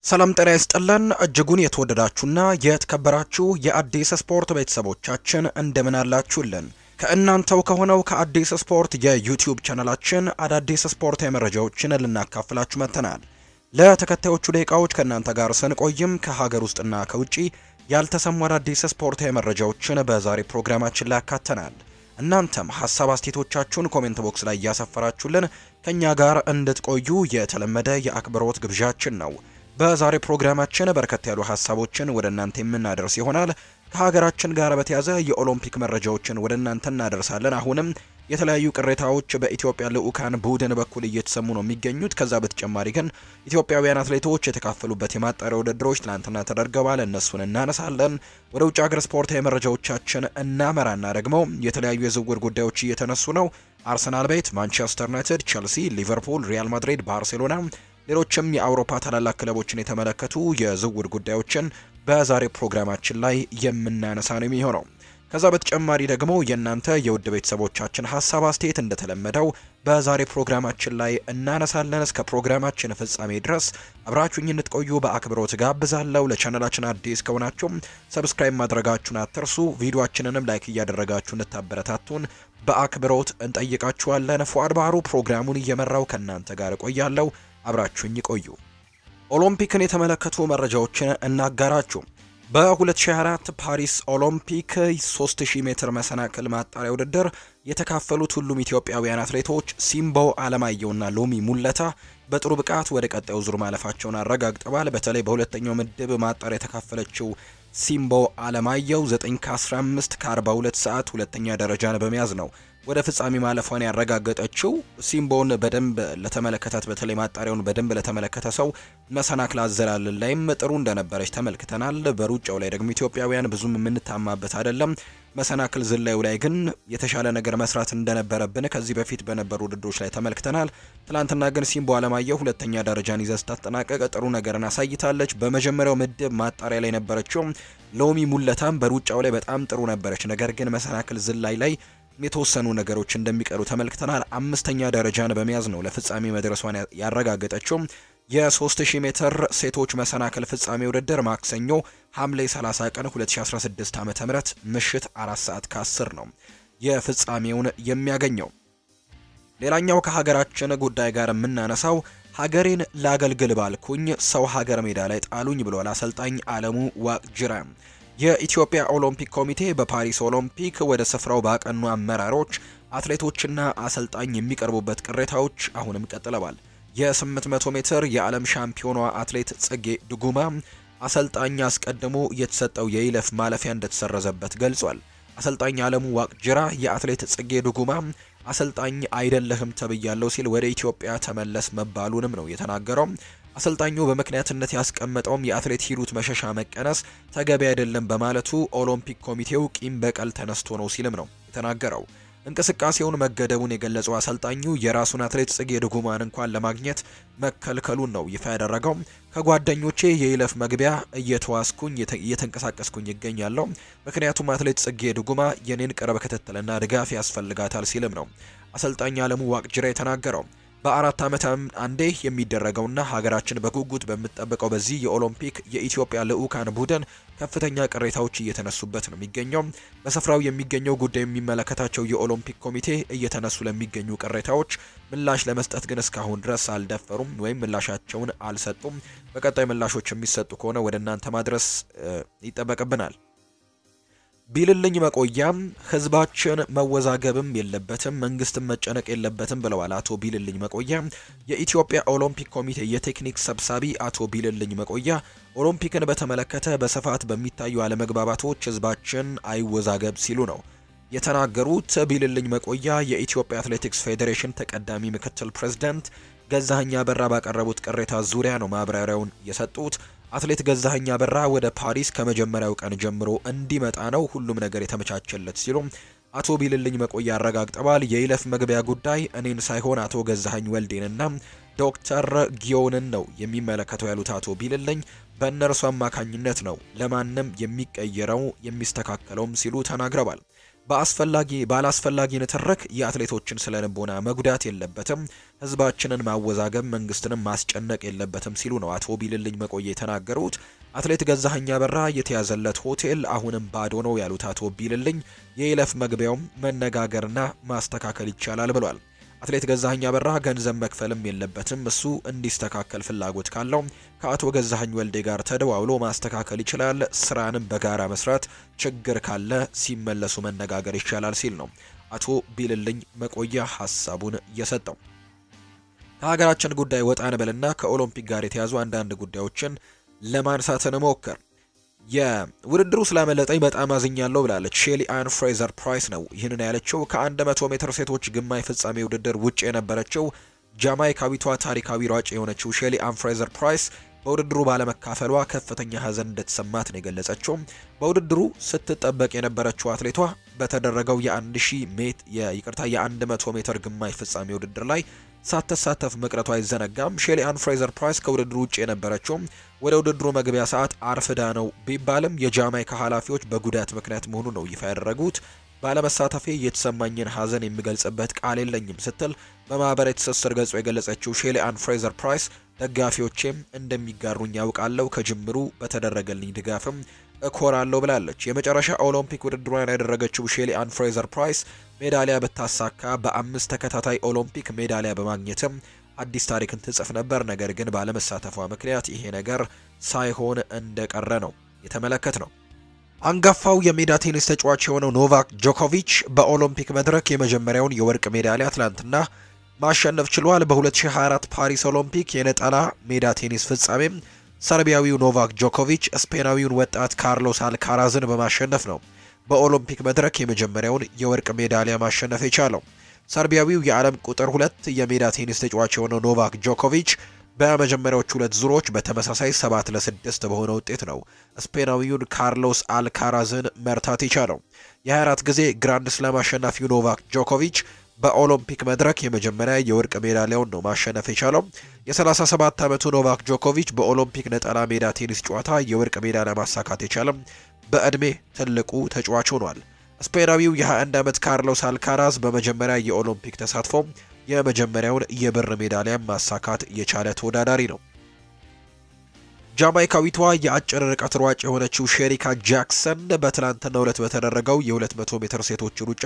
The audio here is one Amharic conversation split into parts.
ሰላም ጤና ይስጥልን እጅጉን የተወደዳችሁና የተከበራችሁ የአዲስ ስፖርት ቤተሰቦቻችን እንደምን አላችሁልን? ከእናንተው ከሆነው ከአዲስ ስፖርት የዩቲዩብ ቻናላችን አዳዲስ ስፖርታዊ መረጃዎችን ልናካፍላችሁ መጥተናል። ለተከታዮቹ ደቂቃዎች ከእናንተ ጋር ስንቆይም ከሀገር ውስጥና ከውጪ ያልተሰሙ አዳዲስ ስፖርታዊ መረጃዎችን በዛሬ ፕሮግራማችን ላይ ያካተናል። እናንተም ሀሳብ አስቴቶቻችሁን ኮሜንት ቦክስ ላይ እያሰፈራችሁልን ከእኛ ጋር እንድትቆዩ የተለመደ የአክብሮት ግብዣችን ነው። በዛሬ ፕሮግራማችን በርከት ያሉ ሀሳቦችን ወደ እናንተ የምናደርስ ይሆናል። ከሀገራችን ጋር በተያዘ የኦሎምፒክ መረጃዎችን ወደ እናንተ እናደርሳለን። አሁንም የተለያዩ ቅሬታዎች በኢትዮጵያ ልዑካን ቡድን በኩል እየተሰሙ ነው የሚገኙት። ከዛ በተጨማሪ ግን ኢትዮጵያውያን አትሌቶች የተካፈሉበት የማጣሪያ ውድድሮች ትናንትና ተደርገዋል። እነሱን እናነሳለን። ወደ ውጭ ሀገር ስፖርታዊ መረጃዎቻችን እናመራና ደግሞ የተለያዩ የዝውውር ጉዳዮች እየተነሱ ነው። አርሰናል ቤት፣ ማንቸስተር ዩናይትድ፣ ቸልሲ፣ ሊቨርፑል፣ ሪያል ማድሪድ፣ ባርሴሎና ሌሎችም የአውሮፓ ታላላቅ ክለቦችን የተመለከቱ የዝውውር ጉዳዮችን በዛሬ ፕሮግራማችን ላይ የምናነሳ ነው የሚሆነው። ከዛ በተጨማሪ ደግሞ የእናንተ የውድ ቤተሰቦቻችን ሀሳብ አስተያየት እንደተለመደው በዛሬ ፕሮግራማችን ላይ እናነሳለን። እስከ ፕሮግራማችን ፍጻሜ ድረስ አብራችሁኝ እንድትቆዩ በአክብሮት ጋብዛለሁ። ለቻናላችን አዲስ ከሆናችሁም ሰብስክራይብ ማድረጋችሁን አትርሱ። ቪዲዮአችንንም ላይክ እያደረጋችሁ እንድታበረታቱን በአክብሮት እንጠይቃችኋለን። ፉአድ ባህሩ ፕሮግራሙን እየመራው ከእናንተ ጋር እቆያለሁ። አብራችሁኝ ቆዩ። ኦሎምፒክን የተመለከቱ መረጃዎችን እናጋራችሁ። በ2024 ፓሪስ ኦሎምፒክ 3000 ሜትር መሰናክል ማጣሪያ ውድድር የተካፈሉት ሁሉም ኢትዮጵያውያን አትሌቶች ሲምቦ አለማየሁና ሎሚ ሙለታ በጥሩ ብቃት ወደ ቀጣዩ ዙር ማለፋቸውን አረጋግጠዋል። በተለይ በሁለተኛው ምድብ ማጣሪያ የተካፈለችው ሲምቦ አለማየሁ 9 ከ15 ከ42 ሰዓት ሁለተኛ ደረጃን በመያዝ ነው ወደ ፍጻሜ ማለፏን ያረጋገጠችው። ሲምቦን በደንብ ለተመለከታት በተለይ ማጣሪያውን በደንብ ለተመለከተ ሰው መሰናክል አዘላለል ላይም ጥሩ እንደነበረች ተመልክተናል። በሩጫው ላይ ደግሞ ኢትዮጵያውያን ብዙም የምንታማበት አይደለም። መሰናክል ዝላዩ ላይ ግን የተሻለ ነገር መስራት እንደነበረብን ከዚህ በፊት በነበሩ ውድድሮች ላይ ተመልክተናል። ትናንትና ግን ሲምቦ አለማየሁ ሁለተኛ ደረጃን ይዘ ስታጠናቀቅ ጥሩ ነገርን አሳይታለች። በመጀመሪያው ምድብ ማጣሪያ ላይ ነበረችው ሎሚ ሙለታም በሩጫው ላይ በጣም ጥሩ ነበረች። ነገር ግን መሰናክል ዝላይ ላይ የተወሰኑ ነገሮች እንደሚቀሩ ተመልክተናል። አምስተኛ ደረጃን በመያዝ ነው ለፍጻሜ መድረሷን ያረጋገጠችው። የ3000 ሜትር ሴቶች መሰናክል ፍጻሜ ውድድር ማክሰኞ ሐምሌ 30 ቀን 2016 ዓ.ም ምሽት 4 ሰዓት ከ10 ነው የፍጻሜውን የሚያገኘው። ሌላኛው ከሀገራችን ጉዳይ ጋር የምናነሳው ሀገሬን ላገልግል ባልኩኝ ሰው ሀገር ሜዳ ላይ ጣሉኝ ብሏል አሰልጣኝ አለሙ ዋቅጅራ። የኢትዮጵያ ኦሎምፒክ ኮሚቴ በፓሪስ ኦሎምፒክ ወደ ስፍራው ባቀኑ አመራሮች፣ አትሌቶችና አሰልጣኝ የሚቀርቡበት ቅሬታዎች አሁንም ቀጥለዋል። የ800 ሜትር የዓለም ሻምፒዮኗ አትሌት ጽጌ ድጉማ አሰልጣኝ አስቀድሞ የተሰጠው የይለፍ ማለፊያ እንደተሰረዘበት ገልጿል። አሰልጣኝ አለሙ ዋቅጅራ የአትሌት ጽጌ ድጉማ አሰልጣኝ አይደለህም ተብያለው ሲል ወደ ኢትዮጵያ ተመለስ መባሉንም ነው የተናገረው። አሰልጣኙ በምክንያትነት ያስቀመጠውም የአትሌት ሂሩት መሸሻ መቀነስ ተገቢ አይደለም በማለቱ ኦሎምፒክ ኮሚቴው ቂም በቀል ተነስቶ ነው ሲልም ነው የተናገረው። እንቅስቃሴውን መገደቡን የገለጸው አሰልጣኙ የራሱን አትሌት ጽጌ ድጉማን እንኳን ለማግኘት መከልከሉን ነው ይፋ ያደረገው። ከጓደኞቼ የይለፍ መግቢያ እየተዋስኩኝ እየተንቀሳቀስኩኝ ይገኛለሁ፣ ምክንያቱም አትሌት ጽጌ ድጉማ የኔን ቅርብ ክትትልና ድጋፍ ያስፈልጋታል ሲልም ነው አሰልጣኝ አለሙ ዋቅጅራ የተናገረው። በአራት ዓመት አንዴ የሚደረገውና ሀገራችን በጉጉት በምትጠብቀው በዚህ የኦሎምፒክ የኢትዮጵያ ልዑካን ቡድን ከፍተኛ ቅሬታዎች እየተነሱበት ነው የሚገኘው። በስፍራው የሚገኘው ጉዳይ የሚመለከታቸው የኦሎምፒክ ኮሚቴ እየተነሱ ለሚገኙ ቅሬታዎች ምላሽ ለመስጠት ግን እስካሁን ድረስ አልደፈሩም ወይም ምላሻቸውን አልሰጡም። በቀጣይ ምላሾች የሚሰጡ ከሆነ ወደ እናንተ ማድረስ ይጠበቅብናል። ቢልልኝ መቆያም ህዝባችን መወዛገብም የለበትም መንግስትም መጨነቅ የለበትም ብለዋል አቶ ቢልልኝ መቆያ። የኢትዮጵያ ኦሎምፒክ ኮሚቴ የቴክኒክ ሰብሳቢ አቶ ቢልልኝ መቆያ ኦሎምፒክን በተመለከተ በስፋት በሚታዩ አለመግባባቶች ህዝባችን አይወዛገብ ሲሉ ነው የተናገሩት። ቢልልኝ መቆያ የኢትዮጵያ አትሌቲክስ ፌዴሬሽን ተቀዳሚ ምክትል ፕሬዝዳንት ገዛኸኝ አበራ ባቀረቡት ቅሬታ ዙሪያ ነው ማብራሪያውን የሰጡት። አትሌት ገዛኸኝ አበራ ወደ ፓሪስ ከመጀመሪያው ቀን ጀምሮ እንዲመጣ ነው ሁሉም ነገር የተመቻቸለት ሲሉ አቶ ቢልልኝ መቆያ አረጋግጠዋል። የይለፍ መግቢያ ጉዳይ እኔን ሳይሆን አቶ ገዛኸኝ ወልዴንና ዶክተር ጊዮንን ነው የሚመለከተው ያሉት አቶ ቢልልኝ በእነርሱ አማካኝነት ነው ለማንም የሚቀየረው የሚስተካከለውም ሲሉ ተናግረዋል። በአስፈላጊ ባላስፈላጊ ንትርክ የአትሌቶችን ስነ ልቦና መጉዳት የለበትም፣ ህዝባችንን ማወዛገብ፣ መንግስትንም ማስጨነቅ የለበትም ሲሉ ነው አቶ ቢልልኝ መቆየ የተናገሩት። አትሌት ገዛኸኝ አበራ የተያዘለት ሆቴል አሁንም ባዶ ነው ያሉት አቶ ቢልልኝ የይለፍ መግቢያውም መነጋገርና ማስተካከል ይቻላል ብሏል። አትሌት ገዛኸኝ አበራ ገንዘብ መክፈልም የለበትም እሱ እንዲስተካከል ፍላጎት ካለው ከአቶ ገዛኸኝ ወልዴ ጋር ተደዋውሎ ማስተካከል ይችላል። ስራንም በጋራ መስራት፣ ችግር ካለ ሲመለሱ መነጋገር ይቻላል ሲል ነው አቶ ቢልልኝ መቆያ ሀሳቡን የሰጠው። ከሀገራችን ጉዳይ ወጣ እንበልና ከኦሎምፒክ ጋር የተያዙ አንዳንድ ጉዳዮችን ለማንሳት እንሞክር። የውድድሩ ስላመለጠኝ በጣም አዝኛለሁ ብላለች ሼሊ አን ፍሬዘር ፕራይስ ነው ይህንን ያለችው ከ100 ሜትር ሴቶች ግማሽ ፍጻሜ ውድድር ውጭ የነበረችው ጃማይካዊቷ ታሪካዊ ሯጭ የሆነችው ሼሊ አን ፍሬዘር ፕራይስ በውድድሩ ባለመካፈሏ ከፍተኛ ሐዘን እንደተሰማት ነው የገለጸችው። በውድድሩ ስትጠበቅ የነበረችው አትሌቷ በተደረገው የ1000 ሜት የይቅርታ የ100 ሜትር ግማሽ ፍጻሜ ውድድር ላይ ሳትሳተፍ መቅረቷ አይዘነጋም። ሼሊ አን ፍሬዘር ፕራይስ ከውድድሩ ውጭ የነበረችው ወደ ውድድሩ መግቢያ ሰዓት አርፍዳ ነው ቢባልም የጃማይካ ኃላፊዎች በጉዳት ምክንያት መሆኑ ነው ይፋ ያደረጉት። ባለመሳተፌ የተሰማኝን ሐዘን የሚገልጽበት ቃል የለኝም ስትል በማህበራዊ ትስስር ገጹ የገለጸችው ሼሊ አን ፍሬዘር ፕራይስ ደጋፊዎቼም እንደሚጋሩኝ ያውቃለሁ፣ ከጅምሩ በተደረገልኝ ድጋፍም እኮራለሁ ብላለች። የመጨረሻ ኦሎምፒክ ውድድሯን ያደረገችው ሼሊ አን ፍሬዘር ፕራይስ ሜዳሊያ ብታሳካ በአምስት ተከታታይ ኦሎምፒክ ሜዳሊያ በማግኘትም አዲስ ታሪክን ትጽፍ ነበር። ነገር ግን ባለመሳተፏ ምክንያት ይሄ ነገር ሳይሆን እንደቀረ ነው የተመለከት ነው። አንጋፋው የሜዳ ቴኒስ ተጫዋች የሆነው ኖቫክ ጆኮቪች በኦሎምፒክ መድረክ የመጀመሪያውን የወርቅ ሜዳሊያ ትላንትና ማሸነፍ ችሏል። በ2024 ፓሪስ ኦሎምፒክ የነጠላ ሜዳ ቴኒስ ፍጻሜም ሰርቢያዊው ኖቫክ ጆኮቪች ስፔናዊውን ወጣት ካርሎስ አልካራዝን በማሸነፍ ነው በኦሎምፒክ መድረክ የመጀመሪያውን የወርቅ ሜዳሊያ ማሸነፍ የቻለው። ሰርቢያዊው የዓለም ቁጥር ሁለት የሜዳ ቴኒስ ተጫዋች የሆነው ኖቫክ ጆኮቪች በመጀመሪያዎቹ ሁለት ዙሮች በተመሳሳይ ሰባት ለስድስት በሆነ ውጤት ነው ስፔናዊውን ካርሎስ አልካራዝን መርታት የቻለው። የ24 ጊዜ ግራንድ ስላም አሸናፊው ኖቫክ ጆኮቪች በኦሎምፒክ መድረክ የመጀመሪያ የወርቅ ሜዳሊያውን ነው ማሸነፍ የቻለው። የ37 ዓመቱ ኖቫክ ጆኮቪች በኦሎምፒክ ነጠላ ሜዳ ቴኒስ ጨዋታ የወርቅ ሜዳሊያ ማሳካት የቻለም በዕድሜ ትልቁ ተጫዋች ሆኗል። ስፔናዊው የ21 ዓመት ካርሎስ አልካራዝ በመጀመሪያ የኦሎምፒክ ተሳትፎ የመጀመሪያውን የብር ሜዳሊያ ማሳካት የቻለ ተወዳዳሪ ነው። ጃማይካዊቷ የአጭር ርቀት ሯጭ የሆነችው ሼሪካ ጃክሰን በትላንትናው ዕለት በተደረገው የ200 ሜትር ሴቶች ሩጫ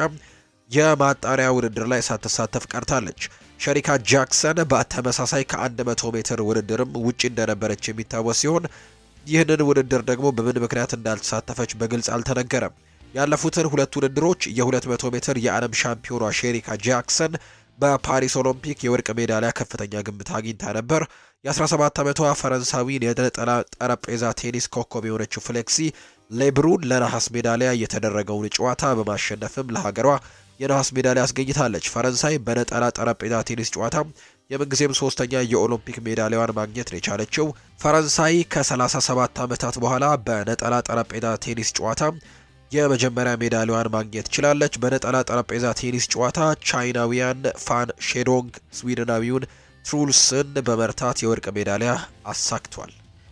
የማጣሪያ ውድድር ላይ ሳትሳተፍ ቀርታለች። ሸሪካ ጃክሰን በተመሳሳይ ከ100 ሜትር ውድድርም ውጪ እንደነበረች የሚታወስ ሲሆን ይህንን ውድድር ደግሞ በምን ምክንያት እንዳልተሳተፈች በግልጽ አልተነገረም። ያለፉትን ሁለት ውድድሮች የ200 ሜትር የዓለም ሻምፒዮኗ ሼሪካ ጃክሰን በፓሪስ ኦሎምፒክ የወርቅ ሜዳሊያ ከፍተኛ ግምት አግኝታ ነበር። የ17 ዓመቷ ፈረንሳዊን የነጠላ ጠረጴዛ ቴኒስ ኮከብ የሆነችው ፍሌክሲ ሌብሩን ለነሐስ ሜዳሊያ የተደረገውን ጨዋታ በማሸነፍም ለሀገሯ የነሐስ ሜዳሊያ አስገኝታለች። ፈረንሳይ በነጠላ ጠረጴዛ ቴኒስ ጨዋታ የምንጊዜም ሶስተኛ የኦሎምፒክ ሜዳሊያዋን ማግኘት ነው የቻለችው። ፈረንሳይ ከ37 ዓመታት በኋላ በነጠላ ጠረጴዛ ቴኒስ ጨዋታ የመጀመሪያ ሜዳሊያዋን ማግኘት ችላለች። በነጠላ ጠረጴዛ ቴኒስ ጨዋታ ቻይናዊያን ፋን ሼዶንግ ስዊድናዊውን ትሩልስን በመርታት የወርቅ ሜዳሊያ አሳክቷል።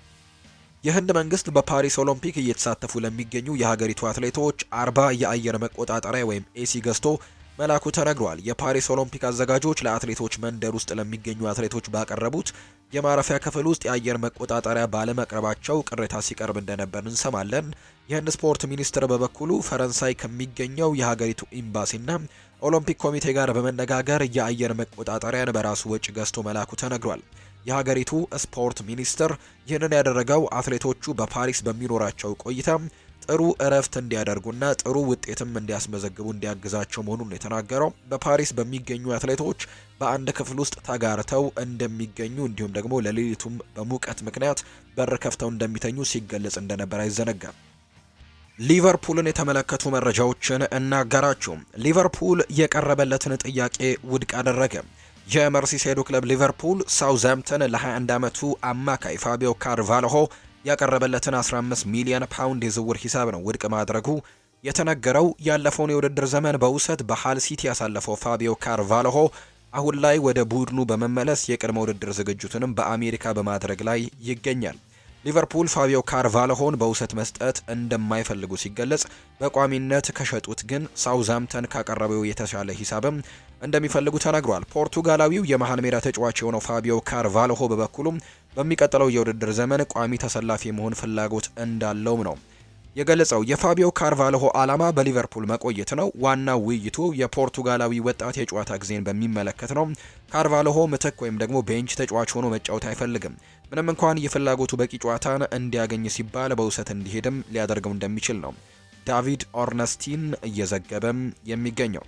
የህንድ መንግስት በፓሪስ ኦሎምፒክ እየተሳተፉ ለሚገኙ የሀገሪቱ አትሌቶች አርባ የአየር መቆጣጠሪያ ወይም ኤሲ ገዝቶ መላኩ ተነግሯል። የፓሪስ ኦሎምፒክ አዘጋጆች ለአትሌቶች መንደር ውስጥ ለሚገኙ አትሌቶች ባቀረቡት የማረፊያ ክፍል ውስጥ የአየር መቆጣጠሪያ ባለመቅረባቸው ቅሬታ ሲቀርብ እንደነበር እንሰማለን። የህንድ ስፖርት ሚኒስትር በበኩሉ ፈረንሳይ ከሚገኘው የሀገሪቱ ኤምባሲና ኦሎምፒክ ኮሚቴ ጋር በመነጋገር የአየር መቆጣጠሪያን በራሱ ወጪ ገዝቶ መላኩ ተነግሯል። የሀገሪቱ ስፖርት ሚኒስትር ይህንን ያደረገው አትሌቶቹ በፓሪስ በሚኖራቸው ቆይታ ጥሩ እረፍት እንዲያደርጉና ጥሩ ውጤትም እንዲያስመዘግቡ እንዲያግዛቸው መሆኑን የተናገረው በፓሪስ በሚገኙ አትሌቶች በአንድ ክፍል ውስጥ ተጋርተው እንደሚገኙ እንዲሁም ደግሞ ለሌሊቱም በሙቀት ምክንያት በር ከፍተው እንደሚተኙ ሲገለጽ እንደነበር አይዘነጋም። ሊቨርፑልን የተመለከቱ መረጃዎችን እናጋራችሁ። ሊቨርፑል የቀረበለትን ጥያቄ ውድቅ አደረገ። የመርሲሳይዱ ክለብ ሊቨርፑል ሳውዝሃምፕተን ለ21 ዓመቱ አማካይ ፋቢዮ ካርቫልሆ ያቀረበለትን 15 ሚሊዮን ፓውንድ የዝውውር ሂሳብ ነው ውድቅ ማድረጉ የተነገረው። ያለፈውን የውድድር ዘመን በውሰት በሃል ሲቲ ያሳለፈው ፋቢዮ ካርቫልሆ አሁን ላይ ወደ ቡድኑ በመመለስ የቅድመ ውድድር ዝግጅቱንም በአሜሪካ በማድረግ ላይ ይገኛል። ሊቨርፑል ፋቢዮ ካርቫልሆን በውሰት መስጠት እንደማይፈልጉ ሲገለጽ፣ በቋሚነት ከሸጡት ግን ሳውዛምተን ካቀረበው የተሻለ ሂሳብም እንደሚፈልጉ ተናግሯል። ፖርቱጋላዊው የመሃል ሜዳ ተጫዋች የሆነው ፋቢዮ ካርቫልሆ በበኩሉም በሚቀጥለው የውድድር ዘመን ቋሚ ተሰላፊ መሆን ፍላጎት እንዳለውም ነው የገለጸው። የፋቢዮ ካርቫልሆ ዓላማ በሊቨርፑል መቆየት ነው። ዋናው ውይይቱ የፖርቱጋላዊ ወጣት የጨዋታ ጊዜን በሚመለከት ነው። ካርቫልሆ ምትክ ወይም ደግሞ ቤንች ተጫዋች ሆኖ መጫወት አይፈልግም። ምንም እንኳን የፍላጎቱ በቂ ጨዋታን እንዲያገኝ ሲባል በውሰት እንዲሄድም ሊያደርገው እንደሚችል ነው ዳቪድ ኦርነስቲን እየዘገበም የሚገኘው።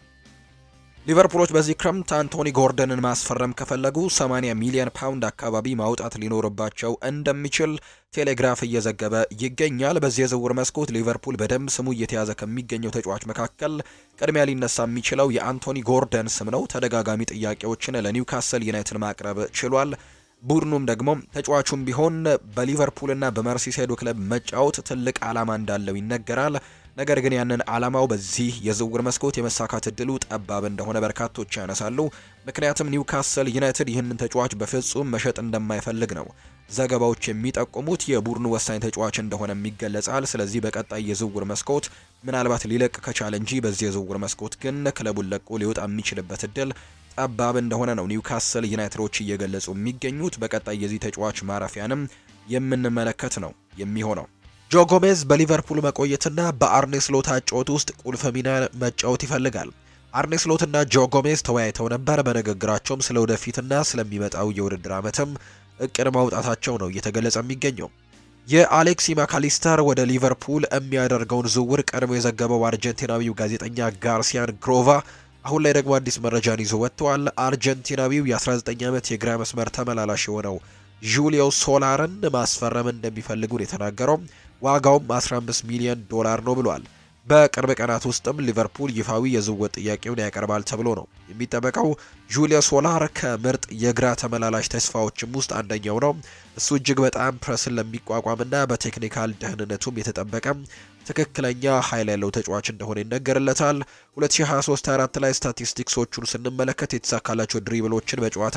ሊቨርፑሎች በዚህ ክረምት አንቶኒ ጎርደንን ማስፈረም ከፈለጉ 80 ሚሊዮን ፓውንድ አካባቢ ማውጣት ሊኖርባቸው እንደሚችል ቴሌግራፍ እየዘገበ ይገኛል። በዚህ የዝውውር መስኮት ሊቨርፑል በደንብ ስሙ እየተያዘ ከሚገኘው ተጫዋች መካከል ቅድሚያ ሊነሳ የሚችለው የአንቶኒ ጎርደን ስም ነው። ተደጋጋሚ ጥያቄዎችን ለኒውካስል ዩናይትድ ማቅረብ ችሏል። ቡድኑም ደግሞ ተጫዋቹም ቢሆን በሊቨርፑልና በመርሲሳይዱ ክለብ መጫወት ትልቅ ዓላማ እንዳለው ይነገራል። ነገር ግን ያንን ዓላማው በዚህ የዝውውር መስኮት የመሳካት እድሉ ጠባብ እንደሆነ በርካቶች ያነሳሉ። ምክንያቱም ኒውካስል ዩናይትድ ይህንን ተጫዋች በፍጹም መሸጥ እንደማይፈልግ ነው ዘገባዎች የሚጠቁሙት። የቡድኑ ወሳኝ ተጫዋች እንደሆነም ይገለጻል። ስለዚህ በቀጣይ የዝውውር መስኮት ምናልባት ሊለቅ ከቻለ እንጂ በዚህ የዝውውር መስኮት ግን ክለቡን ለቆ ሊወጣ የሚችልበት እድል ጠባብ እንደሆነ ነው ኒውካስል ዩናይትዶች እየገለጹ የሚገኙት። በቀጣይ የዚህ ተጫዋች ማረፊያንም የምንመለከት ነው የሚሆነው። ጆ ጎሜዝ በሊቨርፑል መቆየትና በአርኔ ስሎት አጨዋወት ውስጥ ቁልፍ ሚና መጫወት ይፈልጋል። አርኔ ስሎትና ጆ ጎሜዝ ተወያይተው ነበር። በንግግራቸውም ስለ ወደፊትና ስለሚመጣው የውድድር ዓመትም እቅድ ማውጣታቸው ነው እየተገለጸ የሚገኘው። የአሌክሲ ማካሊስተር ወደ ሊቨርፑል የሚያደርገውን ዝውውር ቀድሞ የዘገበው አርጀንቲናዊው ጋዜጠኛ ጋርሲያን ግሮቫ አሁን ላይ ደግሞ አዲስ መረጃን ይዞ ወጥተዋል። አርጀንቲናዊው የ19 ዓመት የግራ መስመር ተመላላሽ የሆነው ጁሊዮ ሶላርን ማስፈረም እንደሚፈልጉ ነው የተናገረው። ዋጋውም 15 ሚሊዮን ዶላር ነው ብሏል። በቅርብ ቀናት ውስጥም ሊቨርፑል ይፋዊ የዝውውር ጥያቄውን ያቀርባል ተብሎ ነው የሚጠበቀው። ጁሊዮ ሶላር ከምርጥ የግራ ተመላላሽ ተስፋዎችም ውስጥ አንደኛው ነው። እሱ እጅግ በጣም ፕረስን ለሚቋቋምና በቴክኒካል ደህንነቱም የተጠበቀ ትክክለኛ ኃይል ያለው ተጫዋች እንደሆነ ይነገርለታል። 2023/24 ላይ ስታቲስቲክሶቹን ስንመለከት የተሳካላቸው ድሪብሎችን በጨዋታ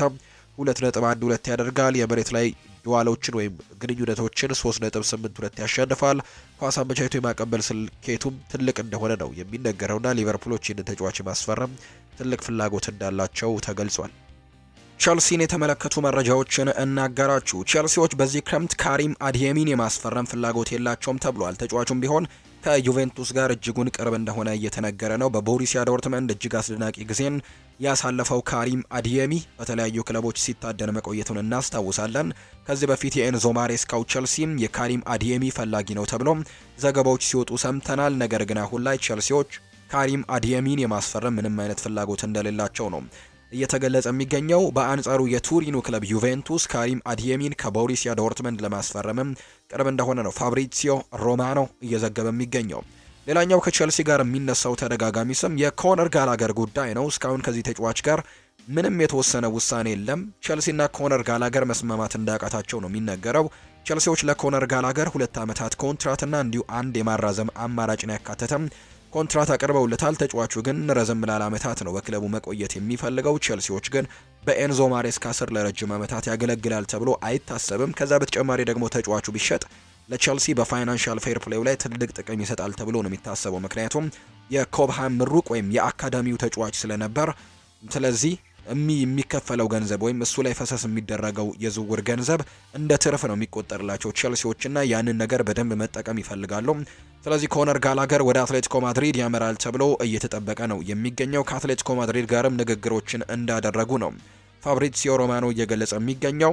2.12 ያደርጋል። የመሬት ላይ ዱዋሎችን ወይም ግንኙነቶችን 3.82 ያሸንፋል። ኳስ አመቻችቶ የማቀበል ስልኬቱም ትልቅ እንደሆነ ነው የሚነገረውና ሊቨርፑሎች ይህንን ተጫዋች ማስፈረም ትልቅ ፍላጎት እንዳላቸው ተገልጿል። ቸልሲን የተመለከቱ መረጃዎችን እናጋራችሁ። ቸልሲዎች በዚህ ክረምት ካሪም አድየሚን የማስፈረም ፍላጎት የላቸውም ተብሏል። ተጫዋቹም ቢሆን ከዩቬንቱስ ጋር እጅጉን ቅርብ እንደሆነ እየተነገረ ነው። በቦሩሲያ ዶርትመንድ እጅግ አስደናቂ ጊዜን ያሳለፈው ካሪም አዲየሚ በተለያዩ ክለቦች ሲታደን መቆየቱን እናስታውሳለን። ከዚህ በፊት የኤንዞ ማሬስካው ቸልሲም የካሪም አዲየሚ ፈላጊ ነው ተብሎ ዘገባዎች ሲወጡ ሰምተናል። ነገር ግን አሁን ላይ ቸልሲዎች ካሪም አዲየሚን የማስፈረም ምንም አይነት ፍላጎት እንደሌላቸው ነው እየተገለጸ የሚገኘው። በአንጻሩ የቱሪኑ ክለብ ዩቬንቱስ ካሪም አዲየሚን ከቦሩሲያ ዶርትመንድ ለማስፈረምም ቅርብ እንደሆነ ነው ፋብሪዚዮ ሮማኖ እየዘገበ የሚገኘው። ሌላኛው ከቼልሲ ጋር የሚነሳው ተደጋጋሚ ስም የኮነር ጋላገር ጉዳይ ነው። እስካሁን ከዚህ ተጫዋች ጋር ምንም የተወሰነ ውሳኔ የለም። ቼልሲና ኮነር ጋላገር መስማማት እንዳቃታቸው ነው የሚነገረው። ቼልሲዎች ለኮነር ጋላገር ሁለት ዓመታት ኮንትራትና እንዲሁ አንድ የማራዘም አማራጭን ያካተተም ኮንትራት አቅርበውለታል። ተጫዋቹ ግን ረዘም ላለ ዓመታት ነው በክለቡ መቆየት የሚፈልገው። ቼልሲዎች ግን በኤንዞ ማሬስካ ስር ለረጅም ዓመታት ያገለግላል ተብሎ አይታሰብም። ከዛ በተጨማሪ ደግሞ ተጫዋቹ ቢሸጥ ለቼልሲ በፋይናንሻል ፌር ፕሌው ላይ ትልቅ ጥቅም ይሰጣል ተብሎ ነው የሚታሰበው። ምክንያቱም የኮብሃም ምሩቅ ወይም የአካዳሚው ተጫዋች ስለነበር ስለዚህ የሚከፈለው ገንዘብ ወይም እሱ ላይ ፈሰስ የሚደረገው የዝውውር ገንዘብ እንደ ትርፍ ነው የሚቆጠርላቸው ቼልሲዎችና ያንን ነገር በደንብ መጠቀም ይፈልጋሉ። ስለዚህ ኮነር ጋላገር ወደ አትሌቲኮ ማድሪድ ያመራል ተብሎ እየተጠበቀ ነው የሚገኘው። ከአትሌቲኮ ማድሪድ ጋርም ንግግሮችን እንዳደረጉ ነው ፋብሪዚዮ ሮማኖ እየገለጸ የሚገኘው።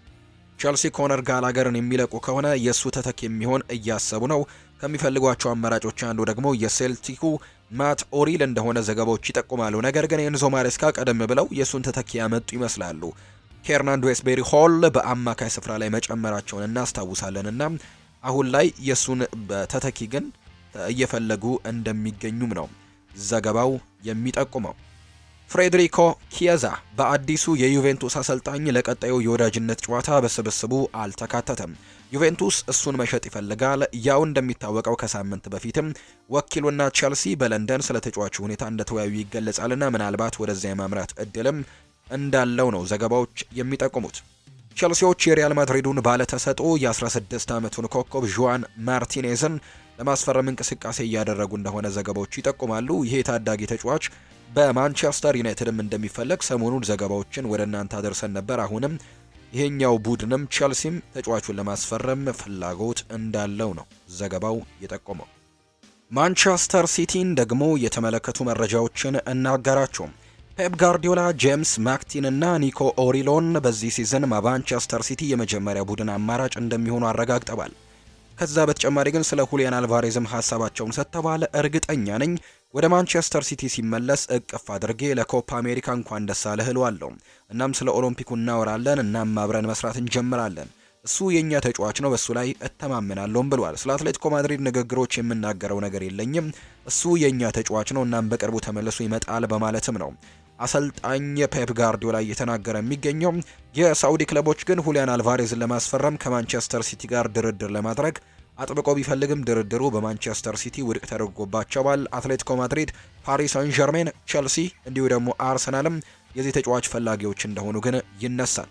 ቼልሲ ኮነር ጋላገርን የሚለቁ ከሆነ የእሱ ተተክ የሚሆን እያሰቡ ነው። ከሚፈልጓቸው አማራጮች አንዱ ደግሞ የሴልቲኩ ማት ኦሪል እንደሆነ ዘገባዎች ይጠቁማሉ። ነገር ግን የኤንዞ ማሬስካ ቀደም ብለው የእሱን ተተኪ ያመጡ ይመስላሉ። ከኤርናንዶ ኤስቤሪ ሆል በአማካይ ስፍራ ላይ መጨመራቸውን እናስታውሳለን እና አሁን ላይ የእሱን ተተኪ ግን እየፈለጉ እንደሚገኙም ነው ዘገባው የሚጠቁመው። ፍሬድሪኮ ኪየዛ በአዲሱ የዩቬንቱስ አሰልጣኝ ለቀጣዩ የወዳጅነት ጨዋታ በስብስቡ አልተካተተም። ዩቬንቱስ እሱን መሸጥ ይፈልጋል። ያው እንደሚታወቀው ከሳምንት በፊትም ወኪሉና ቼልሲ በለንደን ስለ ተጫዋቹ ሁኔታ እንደተወያዩ ይገለጻልና ምናልባት ወደዚያ የማምራት እድልም እንዳለው ነው ዘገባዎች የሚጠቁሙት። ቸልሲዎች የሪያል ማድሪዱን ባለተሰጥኦ የ16 ዓመቱን ኮከብ ዡዋን ማርቲኔዝን ለማስፈረም እንቅስቃሴ እያደረጉ እንደሆነ ዘገባዎች ይጠቁማሉ። ይሄ ታዳጊ ተጫዋች በማንቸስተር ዩናይትድም እንደሚፈለግ ሰሞኑን ዘገባዎችን ወደ እናንተ አደርሰን ነበር። አሁንም ይሄኛው ቡድንም ቸልሲም ተጫዋቹን ለማስፈረም ፍላጎት እንዳለው ነው ዘገባው የጠቆመው። ማንቸስተር ሲቲን ደግሞ የተመለከቱ መረጃዎችን እናጋራቸው። ፔፕ ጋርዲዮላ ጄምስ ማክቲን እና ኒኮ ኦሪሎን በዚህ ሲዝን ማንቸስተር ሲቲ የመጀመሪያ ቡድን አማራጭ እንደሚሆኑ አረጋግጠዋል። ከዛ በተጨማሪ ግን ስለ ሁሊያን አልቫሬዝም ሀሳባቸውን ሰጥተዋል። እርግጠኛ ነኝ ወደ ማንቸስተር ሲቲ ሲመለስ እቅፍ አድርጌ ለኮፓ አሜሪካ እንኳን ደስ አለህ እለዋለሁ። እናም ስለ ኦሎምፒኩ እናወራለን፣ እናም አብረን መስራት እንጀምራለን። እሱ የእኛ ተጫዋች ነው፣ በእሱ ላይ እተማመናለሁም ብሏል። ስለ አትሌቲኮ ማድሪድ ንግግሮች የምናገረው ነገር የለኝም። እሱ የእኛ ተጫዋች ነው፣ እናም በቅርቡ ተመልሶ ይመጣል በማለትም ነው አሰልጣኝ ፔፕ ጋርዲዮላ እየተናገረ የሚገኘው። የሳዑዲ ክለቦች ግን ሁሊያን አልቫሬዝን ለማስፈረም ከማንቸስተር ሲቲ ጋር ድርድር ለማድረግ አጥብቆ ቢፈልግም ድርድሩ በማንቸስተር ሲቲ ውድቅ ተደርጎባቸዋል። አትሌቲኮ ማድሪድ፣ ፓሪስ ሳን ዠርሜን፣ ቸልሲ እንዲሁ ደግሞ አርሰናልም የዚህ ተጫዋች ፈላጊዎች እንደሆኑ ግን ይነሳል።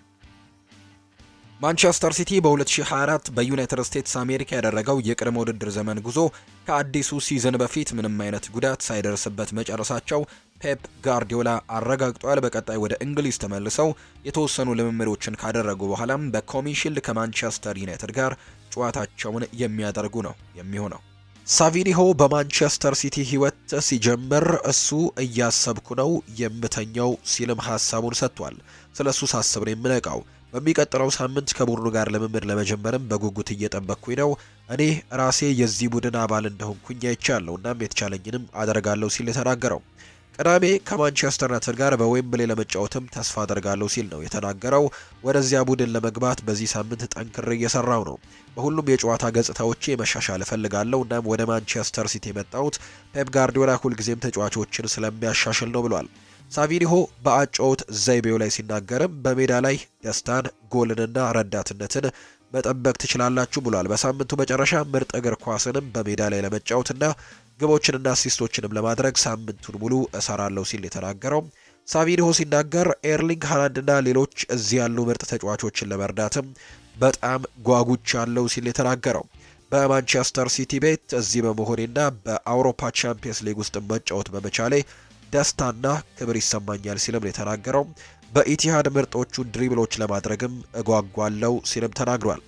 ማንቸስተር ሲቲ በ2024 በዩናይትድ ስቴትስ አሜሪካ ያደረገው የቅድመ ውድድር ዘመን ጉዞ ከአዲሱ ሲዝን በፊት ምንም አይነት ጉዳት ሳይደርስበት መጨረሳቸው ፔፕ ጋርዲዮላ አረጋግጧል። በቀጣይ ወደ እንግሊዝ ተመልሰው የተወሰኑ ልምምዶችን ካደረጉ በኋላም በኮሚሽልድ ከማንቸስተር ዩናይትድ ጋር ጨዋታቸውን የሚያደርጉ ነው የሚሆነው። ሳቪኒሆ በማንቸስተር ሲቲ ሕይወት ሲጀምር እሱ እያሰብኩ ነው የምተኛው ሲልም ሀሳቡን ሰጥቷል። ስለ እሱ ሳስብ ነው የምነቃው በሚቀጥለው ሳምንት ከቡድኑ ጋር ልምምድ ለመጀመርም በጉጉት እየጠበቅኩኝ ነው። እኔ ራሴ የዚህ ቡድን አባል እንደሆንኩኝ አይቻለሁ፣ እናም የተቻለኝንም አደርጋለሁ ሲል የተናገረው ቅዳሜ ከማንቸስተር ዩናይትድ ጋር በዌምብሌ ለመጫወትም ተስፋ አደርጋለሁ ሲል ነው የተናገረው። ወደዚያ ቡድን ለመግባት በዚህ ሳምንት ጠንክሬ እየሰራው ነው። በሁሉም የጨዋታ ገጽታዎቼ መሻሻል እፈልጋለሁ። እናም ወደ ማንቸስተር ሲቲ የመጣሁት ፔፕ ጋርዲዮላ ሁልጊዜም ተጫዋቾችን ስለሚያሻሽል ነው ብሏል። ሳቪኒሆ በአጨዋወት ዘይቤው ላይ ሲናገርም በሜዳ ላይ ደስታን፣ ጎልንና ረዳትነትን መጠበቅ ትችላላችሁ ብሏል። በሳምንቱ መጨረሻ ምርጥ እግር ኳስንም በሜዳ ላይ ለመጫወትና ግቦችንና አሲስቶችንም ለማድረግ ሳምንቱን ሙሉ እሰራለሁ ሲል የተናገረው ሳቪኒሆ ሲናገር ኤርሊንግ ሃላንድና ሌሎች እዚህ ያሉ ምርጥ ተጫዋቾችን ለመርዳትም በጣም ጓጉቻለሁ ሲል የተናገረው በማንቸስተር ሲቲ ቤት እዚህ በመሆኔና በአውሮፓ ቻምፒየንስ ሊግ ውስጥ መጫወት በመቻሌ ደስታና ክብር ይሰማኛል ሲልም ነው የተናገረው። በኢቲሃድ ምርጦቹን ድሪብሎች ለማድረግም እጓጓለው ሲልም ተናግሯል።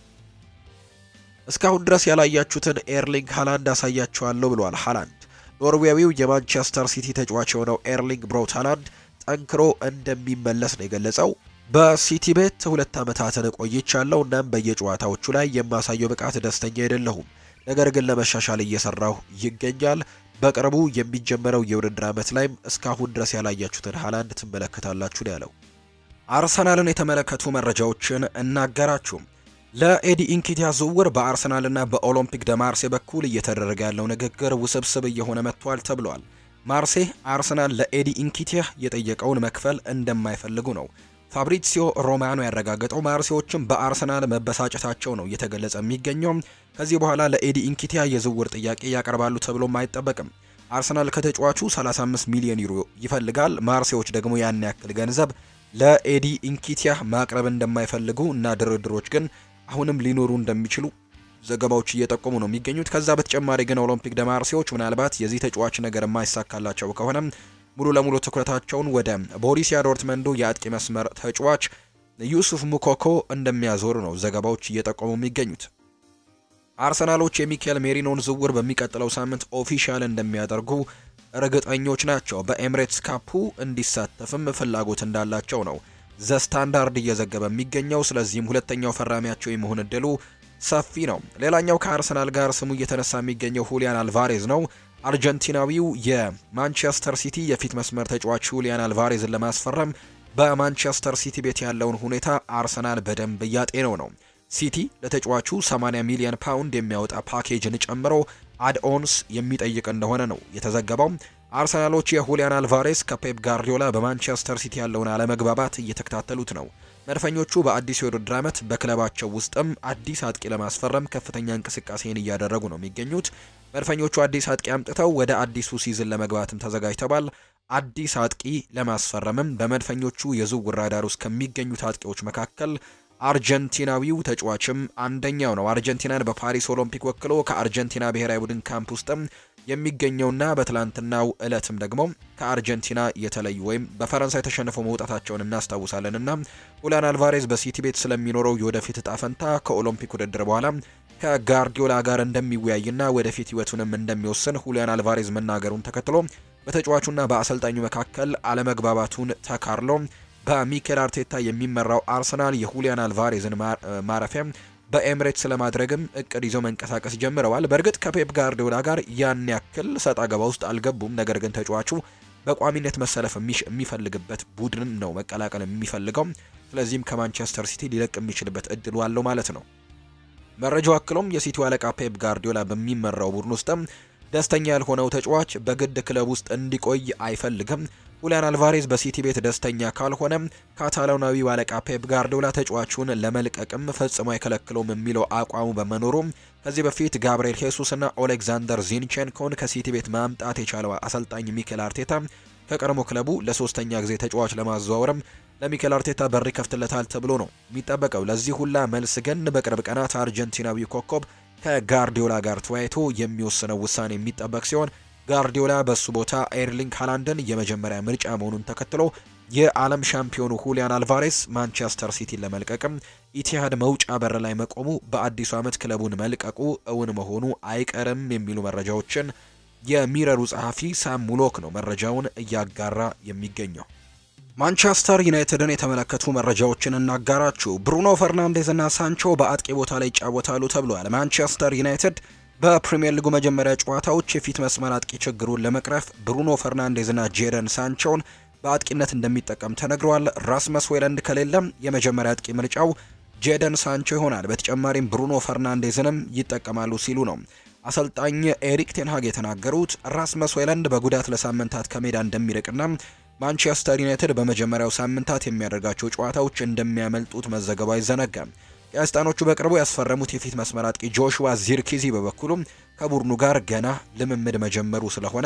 እስካሁን ድረስ ያላያችሁትን ኤርሊንግ ሃላንድ አሳያችኋለሁ ብሏል። ሃላንድ ኖርዌያዊው የማንቸስተር ሲቲ ተጫዋች የሆነው ኤርሊንግ ብራውት ሃላንድ ጠንክሮ እንደሚመለስ ነው የገለጸው። በሲቲ ቤት ሁለት ዓመታትን ቆይቻለሁ። እናም በየጨዋታዎቹ ላይ የማሳየው ብቃት ደስተኛ አይደለሁም፣ ነገር ግን ለመሻሻል እየሰራሁ ይገኛል። በቅርቡ የሚጀመረው የውድድር ዓመት ላይም እስካሁን ድረስ ያላያችሁትን ሃላንድ ትመለከታላችሁ ነው ያለው። አርሰናልን የተመለከቱ መረጃዎችን እናገራችሁ። ለኤዲ ኢንኪቲያ ዝውውር በአርሰናልና በኦሎምፒክ ደ ማርሴ በኩል እየተደረገ ያለው ንግግር ውስብስብ እየሆነ መጥቷል ተብሏል። ማርሴ አርሰናል ለኤዲ ኢንኪቲያ የጠየቀውን መክፈል እንደማይፈልጉ ነው ፋብሪሲዮ ሮማኖ ያረጋገጠው። ማርሴዎችም በአርሰናል መበሳጨታቸው ነው እየተገለጸ የሚገኘው። ከዚህ በኋላ ለኤዲ ኢንኪቲያ የዝውውር ጥያቄ ያቀርባሉ ተብሎም አይጠበቅም። አርሰናል ከተጫዋቹ 35 ሚሊዮን ዩሮ ይፈልጋል። ማርሴዎች ደግሞ ያን ያክል ገንዘብ ለኤዲ ኢንኪቲያ ማቅረብ እንደማይፈልጉ እና ድርድሮች ግን አሁንም ሊኖሩ እንደሚችሉ ዘገባዎች እየጠቆሙ ነው የሚገኙት። ከዛ በተጨማሪ ግን ኦሎምፒክ ደ ማርሴዎች ምናልባት የዚህ ተጫዋች ነገር የማይሳካላቸው ከሆነ ሙሉ ለሙሉ ትኩረታቸውን ወደ ቦሪሲያ ዶርትመንዱ የአጥቂ መስመር ተጫዋች ዩሱፍ ሙኮኮ እንደሚያዞሩ ነው ዘገባዎች እየጠቆሙ የሚገኙት። አርሰናሎች የሚካኤል ሜሪኖን ዝውውር በሚቀጥለው ሳምንት ኦፊሻል እንደሚያደርጉ እርግጠኞች ናቸው። በኤምሬትስ ካፑ እንዲሳተፍም ፍላጎት እንዳላቸው ነው ዘ ስታንዳርድ እየዘገበ የሚገኘው። ስለዚህም ሁለተኛው ፈራሚያቸው የመሆን እድሉ ሰፊ ነው። ሌላኛው ከአርሰናል ጋር ስሙ እየተነሳ የሚገኘው ሁሊያን አልቫሬዝ ነው። አርጀንቲናዊው የማንቸስተር ሲቲ የፊት መስመር ተጫዋች ሁሊያን አልቫሬዝን ለማስፈረም በማንቸስተር ሲቲ ቤት ያለውን ሁኔታ አርሰናል በደንብ እያጤነው ነው። ሲቲ ለተጫዋቹ 80 ሚሊዮን ፓውንድ የሚያወጣ ፓኬጅን ጨምሮ አድኦንስ የሚጠይቅ እንደሆነ ነው የተዘገበው። አርሰናሎች የሁሊያን አልቫሬስ ከፔፕ ጋርዲዮላ በማንቸስተር ሲቲ ያለውን አለመግባባት እየተከታተሉት ነው። መድፈኞቹ በአዲስ የውድድር ዓመት በክለባቸው ውስጥም አዲስ አጥቂ ለማስፈረም ከፍተኛ እንቅስቃሴን እያደረጉ ነው የሚገኙት። መድፈኞቹ አዲስ አጥቂ አምጥተው ወደ አዲሱ ሲዝን ለመግባትም ተዘጋጅተዋል። አዲስ አጥቂ ለማስፈረምም በመድፈኞቹ የዝውውር ራዳር ውስጥ ከሚገኙት አጥቂዎች መካከል አርጀንቲናዊው ተጫዋችም አንደኛው ነው። አርጀንቲናን በፓሪስ ኦሎምፒክ ወክሎ ከአርጀንቲና ብሔራዊ ቡድን ካምፕ ውስጥም የሚገኘውና በትላንትናው እለትም ደግሞ ከአርጀንቲና የተለዩ ወይም በፈረንሳይ ተሸንፈው መውጣታቸውን እናስታውሳለን እና ሁሊያን አልቫሬዝ በሲቲ ቤት ስለሚኖረው የወደፊት እጣ ፈንታ ከኦሎምፒክ ውድድር በኋላ ከጋርዲዮላ ጋር እንደሚወያይና ወደፊት ህይወቱንም እንደሚወስን ሁሊያን አልቫሬዝ መናገሩን ተከትሎ በተጫዋቹና በአሰልጣኙ መካከል አለመግባባቱን ተካርሎ በሚኬል አርቴታ የሚመራው አርሰናል የሁሊያን አልቫሬዝን ማረፊያ በኤምሬትስ ለማድረግም እቅድ ይዘው መንቀሳቀስ ጀምረዋል። በእርግጥ ከፔፕ ጋርዲዮላ ጋር ያን ያክል ሰጣ ገባ ውስጥ አልገቡም። ነገር ግን ተጫዋቹ በቋሚነት መሰለፍ የሚፈልግበት ቡድን ነው መቀላቀል የሚፈልገው። ስለዚህም ከማንቸስተር ሲቲ ሊለቅ የሚችልበት እድሉ አለው ማለት ነው። መረጃው አክሎም የሲቲው አለቃ ፔፕ ጋርዲዮላ በሚመራው ቡድን ውስጥም ደስተኛ ያልሆነው ተጫዋች በግድ ክለብ ውስጥ እንዲቆይ አይፈልግም። ሁሊያን አልቫሬዝ በሲቲ ቤት ደስተኛ ካልሆነ ካታላናዊው አለቃ ፔፕ ጋርዲዮላ ተጫዋቹን ለመልቀቅም ፈጽሞ አይከለክለውም የሚለው አቋሙ በመኖሩ ከዚህ በፊት ጋብርኤል ሄሱስና ኦሌክዛንደር ዚንቼንኮን ከሲቲ ቤት ማምጣት የቻለው አሰልጣኝ ሚኬል አርቴታ ከቀድሞ ክለቡ ለሶስተኛ ጊዜ ተጫዋች ለማዘዋወርም ለሚኬል አርቴታ በር ይከፍትለታል ተብሎ ነው የሚጠበቀው። ለዚህ ሁላ መልስ ግን በቅርብ ቀናት አርጀንቲናዊው ኮከብ ከጋርዲዮላ ጋር ተወያይቶ የሚወስነው ውሳኔ የሚጠበቅ ሲሆን ጋርዲዮላ በሱ ቦታ ኤርሊንግ ሃላንድን የመጀመሪያ ምርጫ መሆኑን ተከትሎ የዓለም ሻምፒዮኑ ሁሊያን አልቫሬስ ማንቸስተር ሲቲን ለመልቀቅም ኢቲሃድ መውጫ በር ላይ መቆሙ በአዲሱ ዓመት ክለቡን መልቀቁ እውን መሆኑ አይቀርም የሚሉ መረጃዎችን የሚረሩ ጸሐፊ ሳም ሙሎክ ነው መረጃውን እያጋራ የሚገኘው። ማንቸስተር ዩናይትድን የተመለከቱ መረጃዎችን እናጋራችሁ። ብሩኖ ፈርናንዴዝ እና ሳንቾ በአጥቂ ቦታ ላይ ይጫወታሉ ተብሏል። ማንቸስተር ዩናይትድ በፕሪምየር ሊጉ መጀመሪያ ጨዋታዎች የፊት መስመር አጥቂ ችግሩን ለመቅረፍ ብሩኖ ፈርናንዴዝ እና ጄደን ሳንቾን በአጥቂነት እንደሚጠቀም ተነግሯል። ራስመስ ሆይለንድ ከሌለም የመጀመሪያ አጥቂ ምርጫው ጄደን ሳንቾ ይሆናል። በተጨማሪም ብሩኖ ፈርናንዴዝንም ይጠቀማሉ ሲሉ ነው አሰልጣኝ ኤሪክ ቴንሃግ የተናገሩት። ራስመስ ሆይለንድ በጉዳት ለሳምንታት ከሜዳ እንደሚርቅና ማንቸስተር ዩናይትድ በመጀመሪያው ሳምንታት የሚያደርጋቸው ጨዋታዎች እንደሚያመልጡት መዘገቡ አይዘነጋም። ቀያስጣኖቹ በቅርቡ ያስፈረሙት የፊት መስመር አጥቂ ጆሹዋ ዚርኪዚ በበኩሉም ከቡድኑ ጋር ገና ልምምድ መጀመሩ ስለሆነ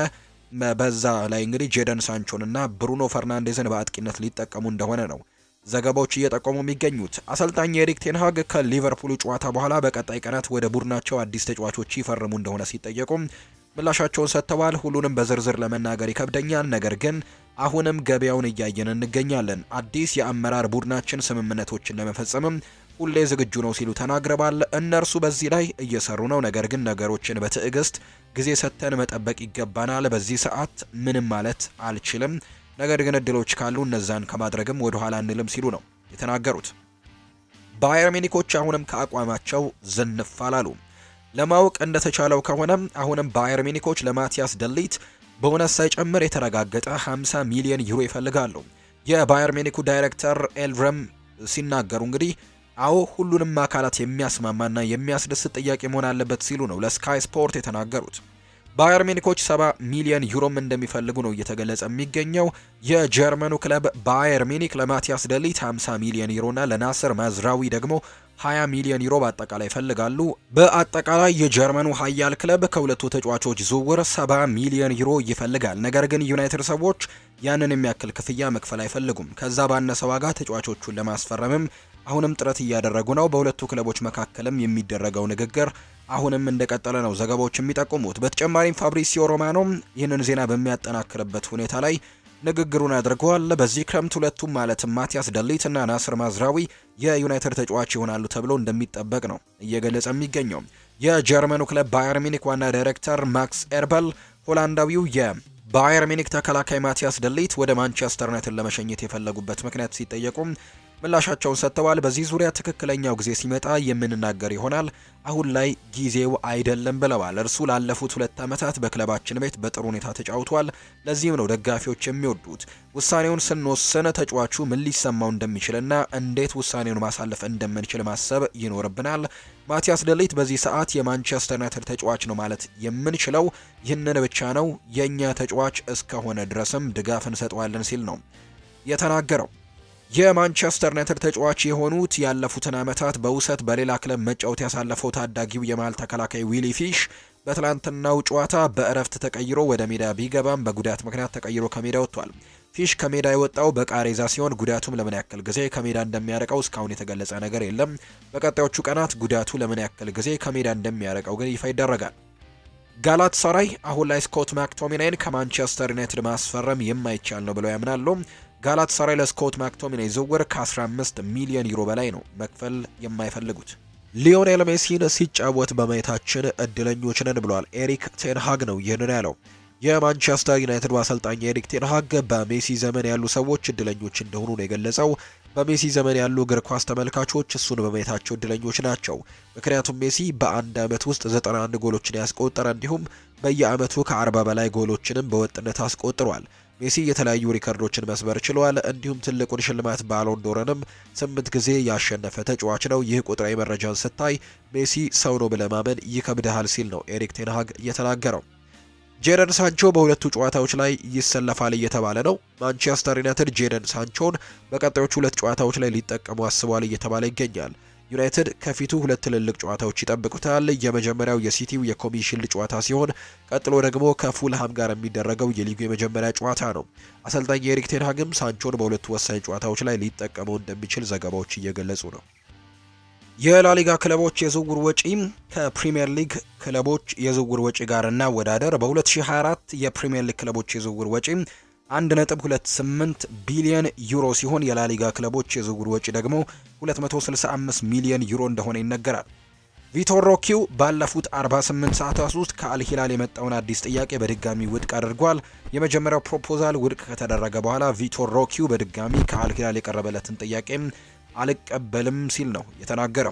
በዛ ላይ እንግዲህ ጄደን ሳንቾን እና ብሩኖ ፈርናንዴዝን በአጥቂነት ሊጠቀሙ እንደሆነ ነው ዘገባዎች እየጠቆሙ የሚገኙት። አሰልጣኝ ኤሪክ ቴንሃግ ከሊቨርፑሉ ጨዋታ በኋላ በቀጣይ ቀናት ወደ ቡድናቸው አዲስ ተጫዋቾች ይፈርሙ እንደሆነ ሲጠየቁ ምላሻቸውን ሰጥተዋል። ሁሉንም በዝርዝር ለመናገር ይከብደኛል፣ ነገር ግን አሁንም ገበያውን እያየን እንገኛለን። አዲስ የአመራር ቡድናችን ስምምነቶችን ለመፈጸምም ሁሌ ዝግጁ ነው ሲሉ ተናግረዋል። እነርሱ በዚህ ላይ እየሰሩ ነው፣ ነገር ግን ነገሮችን በትዕግስት ጊዜ ሰጥተን መጠበቅ ይገባናል። በዚህ ሰዓት ምንም ማለት አልችልም፣ ነገር ግን እድሎች ካሉ እነዛን ከማድረግም ወደ ኋላ አንልም ሲሉ ነው የተናገሩት። ባየር ሚኒኮች አሁንም ከአቋማቸው ዝንፍ አላሉ። ለማወቅ እንደተቻለው ከሆነ አሁንም ባየር ሚኒኮች ለማቲያስ ደሊት ቦነስ ሳይጨምር የተረጋገጠ 50 ሚሊዮን ዩሮ ይፈልጋሉ። የባየር ሚኒኩ ዳይሬክተር ኤልረም ሲናገሩ እንግዲህ አዎ ሁሉንም አካላት የሚያስማማና የሚያስደስት ጥያቄ መሆን አለበት ሲሉ ነው ለስካይ ስፖርት የተናገሩት። ባየር ሚኒኮች 70 ሚሊዮን ዩሮም እንደሚፈልጉ ነው እየተገለጸ የሚገኘው። የጀርመኑ ክለብ ባየር ሚኒክ ለማቲያስ ደሊት 50 ሚሊዮን ዩሮና ለናስር ማዝራዊ ደግሞ 20 ሚሊዮን ዩሮ በአጠቃላይ ይፈልጋሉ። በአጠቃላይ የጀርመኑ ኃያል ክለብ ከሁለቱ ተጫዋቾች ዝውውር 70 ሚሊዮን ዩሮ ይፈልጋል። ነገር ግን ዩናይትድ ሰዎች ያንን የሚያክል ክፍያ መክፈል አይፈልጉም። ከዛ ባነሰ ዋጋ ተጫዋቾቹን ለማስፈረምም አሁንም ጥረት እያደረጉ ነው። በሁለቱ ክለቦች መካከልም የሚደረገው ንግግር አሁንም እንደቀጠለ ነው ዘገባዎች የሚጠቁሙት። በተጨማሪም ፋብሪሲዮ ሮማኖ ይህንን ዜና በሚያጠናክርበት ሁኔታ ላይ ንግግሩን አድርገዋል። በዚህ ክረምት ሁለቱም ማለትም ማቲያስ ደሊት እና ናስር ማዝራዊ የዩናይትድ ተጫዋች ይሆናሉ ተብሎ እንደሚጠበቅ ነው እየገለጸ የሚገኘው። የጀርመኑ ክለብ ባየር ሚኒክ ዋና ዳይሬክተር ማክስ ኤርበል ሆላንዳዊው የባየር ሚኒክ ተከላካይ ማቲያስ ደሊት ወደ ማንቸስተር ዩናይትድ ለመሸኘት የፈለጉበት ምክንያት ሲጠየቁ ምላሻቸውን ሰጥተዋል። በዚህ ዙሪያ ትክክለኛው ጊዜ ሲመጣ የምንናገር ይሆናል። አሁን ላይ ጊዜው አይደለም ብለዋል። እርሱ ላለፉት ሁለት ዓመታት በክለባችን ቤት በጥሩ ሁኔታ ተጫውቷል። ለዚህም ነው ደጋፊዎች የሚወዱት። ውሳኔውን ስንወስን ተጫዋቹ ምን ሊሰማው እንደሚችልና እንዴት ውሳኔውን ማሳለፍ እንደምንችል ማሰብ ይኖርብናል። ማቲያስ ደሊት በዚህ ሰዓት የማንቸስተር ዩናይትድ ተጫዋች ነው ማለት የምንችለው ይህንን ብቻ ነው። የእኛ ተጫዋች እስከሆነ ድረስም ድጋፍ እንሰጠዋለን ሲል ነው የተናገረው። የማንቸስተር ዩናይትድ ተጫዋች የሆኑት ያለፉትን ዓመታት በውሰት በሌላ ክለብ መጫወት ያሳለፈው ታዳጊው የመሃል ተከላካይ ዊሊ ፊሽ በትላንትናው ጨዋታ በእረፍት ተቀይሮ ወደ ሜዳ ቢገባም በጉዳት ምክንያት ተቀይሮ ከሜዳ ወጥቷል። ፊሽ ከሜዳ የወጣው በቃሬዛ ሲሆን ጉዳቱም ለምን ያክል ጊዜ ከሜዳ እንደሚያርቀው እስካሁን የተገለጸ ነገር የለም። በቀጣዮቹ ቀናት ጉዳቱ ለምን ያክል ጊዜ ከሜዳ እንደሚያርቀው ግን ይፋ ይደረጋል። ጋላት ሰራይ አሁን ላይ ስኮት ማክቶሚናይን ከማንቸስተር ዩናይትድ ማስፈረም የማይቻል ነው ብለው ያምናሉ። ጋላት ሰራይ ለስኮት ማክቶሚናይ ዝውውር ከ15 ሚሊዮን ዩሮ በላይ ነው መክፈል የማይፈልጉት። ሊዮኔል ሜሲን ሲጫወት በማየታችን እድለኞች ነን ብሏል። ኤሪክ ቴንሃግ ነው ይህንን ያለው። የማንቸስተር ዩናይትድ አሰልጣኝ ኤሪክ ቴንሃግ በሜሲ ዘመን ያሉ ሰዎች እድለኞች እንደሆኑ ነው የገለጸው። በሜሲ ዘመን ያሉ እግር ኳስ ተመልካቾች እሱን በማየታቸው እድለኞች ናቸው። ምክንያቱም ሜሲ በአንድ ዓመት ውስጥ 91 ጎሎችን ያስቆጠረ እንዲሁም በየዓመቱ ከ40 በላይ ጎሎችንም በወጥነት አስቆጥሯል። ሜሲ የተለያዩ ሪከርዶችን መስበር ችሏል። እንዲሁም ትልቁን ሽልማት ባሎን ዶርንም ስምንት ጊዜ ያሸነፈ ተጫዋች ነው። ይህ ቁጥራዊ መረጃን ስታይ ሜሲ ሰው ነው ብለህ ማመን ይከብድሃል ሲል ነው ኤሪክ ቴንሃግ እየተናገረው። ጄደን ሳንቾ በሁለቱ ጨዋታዎች ላይ ይሰለፋል እየተባለ ነው። ማንቸስተር ዩናይትድ ጄደን ሳንቾን በቀጣዮቹ ሁለት ጨዋታዎች ላይ ሊጠቀሙ አስቧል እየተባለ ይገኛል። ዩናይትድ ከፊቱ ሁለት ትልልቅ ጨዋታዎች ይጠብቁታል። የመጀመሪያው የሲቲው የኮሚሽን ጨዋታ ሲሆን ቀጥሎ ደግሞ ከፉልሃም ጋር የሚደረገው የሊጉ የመጀመሪያ ጨዋታ ነው። አሰልጣኝ የኤሪክ ቴንሃግም ሳንቾን በሁለቱ ወሳኝ ጨዋታዎች ላይ ሊጠቀመው እንደሚችል ዘገባዎች እየገለጹ ነው። የላሊጋ ክለቦች የዝውውር ወጪ ከፕሪሚየር ሊግ ክለቦች የዝውውር ወጪ ጋር እናወዳደር። በ2024 የፕሪሚየር ሊግ ክለቦች የዝውውር ወጪ 1.28 ቢሊዮን ዩሮ ሲሆን የላሊጋ ክለቦች የዝውውር ወጪ ደግሞ 265 ሚሊዮን ዩሮ እንደሆነ ይነገራል። ቪቶር ሮኪው ባለፉት 48 ሰዓታት ውስጥ ከአልሂላል የመጣውን አዲስ ጥያቄ በድጋሚ ውድቅ አድርጓል። የመጀመሪያው ፕሮፖዛል ውድቅ ከተደረገ በኋላ ቪቶር ሮኪው በድጋሚ ከአልሂላል የቀረበለትን ጥያቄ አልቀበልም ሲል ነው የተናገረው።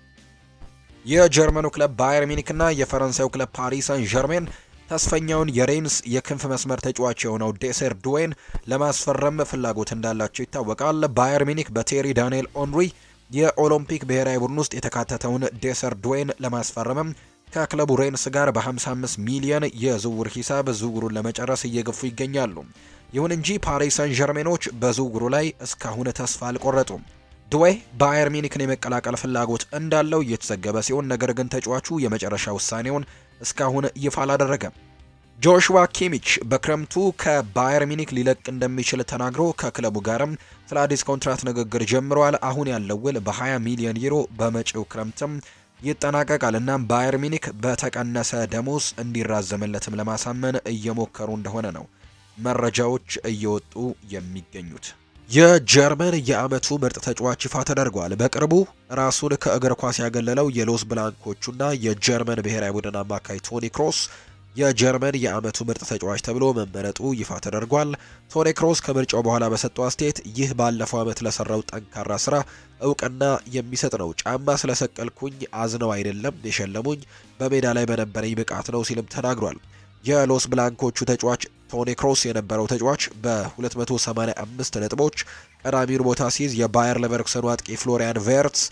የጀርመኑ ክለብ ባየር ሚኒክ እና የፈረንሳዩ ክለብ ፓሪስ ሳን ዠርሜን ተስፈኛውን የሬንስ የክንፍ መስመር ተጫዋች የሆነው ዴሴር ዱዌን ለማስፈረም ፍላጎት እንዳላቸው ይታወቃል። ባየር ሚኒክ በቴሪ ዳንኤል ኦንሪ የኦሎምፒክ ብሔራዊ ቡድን ውስጥ የተካተተውን ዴሰር ዱዌን ለማስፈረምም ከክለቡ ሬንስ ጋር በ55 ሚሊዮን የዝውውር ሂሳብ ዝውውሩን ለመጨረስ እየገፉ ይገኛሉ። ይሁን እንጂ ፓሪስ ሳን ዠርሜኖች በዝውውሩ ላይ እስካሁን ተስፋ አልቆረጡም። ድዌ ባየር ሚኒክን የመቀላቀል ፍላጎት እንዳለው እየተዘገበ ሲሆን ነገር ግን ተጫዋቹ የመጨረሻ ውሳኔውን እስካሁን ይፋ አላደረገም። ጆሹዋ ኪሚች በክረምቱ ከባየር ሚኒክ ሊለቅ እንደሚችል ተናግሮ ከክለቡ ጋርም ስለ አዲስ ኮንትራት ንግግር ጀምሯል። አሁን ያለው ውል በ20 ሚሊዮን ዩሮ በመጪው ክረምትም ይጠናቀቃል። እናም ባየር ሚኒክ በተቀነሰ ደሞዝ እንዲራዘምለትም ለማሳመን እየሞከሩ እንደሆነ ነው መረጃዎች እየወጡ የሚገኙት። የጀርመን የዓመቱ ምርጥ ተጫዋች ይፋ ተደርጓል። በቅርቡ ራሱን ከእግር ኳስ ያገለለው የሎስ ብላንኮቹና የጀርመን ብሔራዊ ቡድን አማካይ ቶኒ ክሮስ የጀርመን የዓመቱ ምርጥ ተጫዋች ተብሎ መመረጡ ይፋ ተደርጓል። ቶኒ ክሮስ ከምርጫው በኋላ በሰጠው አስተያየት ይህ ባለፈው ዓመት ለሰራው ጠንካራ ስራ እውቅና የሚሰጥ ነው። ጫማ ስለሰቀልኩኝ አዝነው አይደለም የሸለሙኝ፣ በሜዳ ላይ በነበረኝ ብቃት ነው ሲልም ተናግሯል። የሎስ ብላንኮቹ ተጫዋች ቶኒ ክሮስ የነበረው ተጫዋች በ285 ነጥቦች ቀዳሚውን ቦታ ሲይዝ የባየር ሌቨርኩሰኑ አጥቂ ፍሎሪያን ቬርትስ